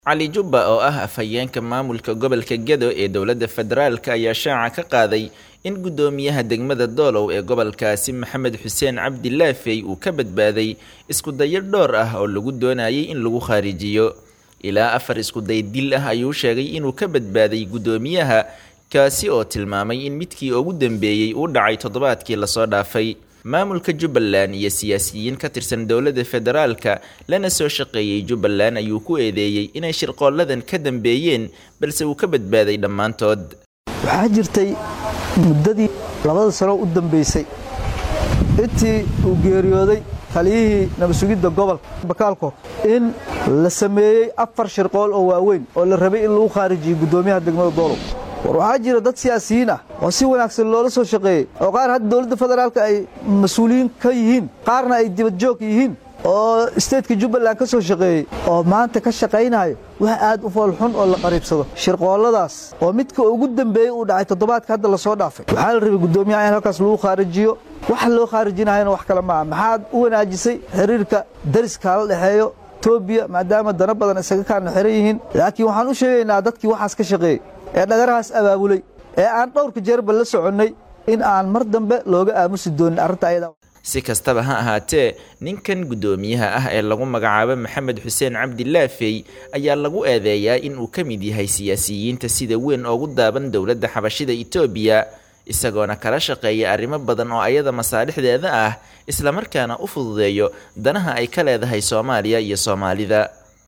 cali jubba oo ah afhayeenka maamulka gobolka gedo ee dowladda federaalk ayaa shaaca ka qaaday in guddoomiyaha degmada doolow ee gobolkaasi maxamed xuseen cabdi laafey uu ka badbaaday iskudayo dhowr ah oo lagu doonayay in lagu khaarijiyo ilaa afar iskuday dil ah ayuu sheegay inuu ka badbaaday guddoomiyaha kaasi oo tilmaamay in midkii ugu dambeeyey uu dhacay toddobaadkii lasoo dhaafay maamulka jubbaland iyo siyaasiyiin ka tirsan dowladda federaalka lana soo shaqeeyey jubbaland ayuu ku eedeeyey inay shirqooladan ka dambeeyeen balse uu ka badbaaday dhammaantood waxaa jirtay muddadii labada sano u dambaysay intii uu geeriyooday taliyihii nabadsugidda gobolka bakaalko in la sameeyey afar shirqool oo waaweyn oo la rabay in lagu khaarijiyey guddoomiyaha degmada doolow war waxaa jira dad siyaasiyiin ah oo si wanaagsan loola soo shaqeeyey oo qaar hadda dowladda federaalka ay mas-uuliyiin ka yihiin qaarna ay dibadjoog yihiin oo isteedka jubbaland ka soo shaqeeyey oo maanta ka shaqaynayo wax aad u foolxun oo la qariibsado shirqoolladaas oo midka ugu dambeeyey uu dhacay toddobaadka hadda lasoo dhaafay waxaa la rabay guddoomiyaha in halkaas lagu khaarijiyo waxa loo khaarijinahayana wax kale maaha maxaad u wanaajisay xiriirka dariska la dhexeeyo etoobiya maadaama dana badan isaga kaana xiran yihiin laakiin waxaan u sheegaynaa dadkii waxaas ka shaqeeyey ee dhagarahaas abaabulay ee aan dhowrka jeerba la soconnay in aan mar dambe looga aamusi doonin arrinta ayada si kastaba ha ahaatee ninkan guddoomiyaha ah ee lagu magacaabo maxamed xuseen cabdi laafey ayaa lagu eedeeyaa in uu ka mid yahay siyaasiyiinta sida weyn oogu daaban dowladda xabashida itoobiya isagoona kala shaqeeya arrimo badan oo ayada masaalixdeeda ah islamarkaana u fududeeyo danaha ay ka leedahay soomaaliya iyo soomaalida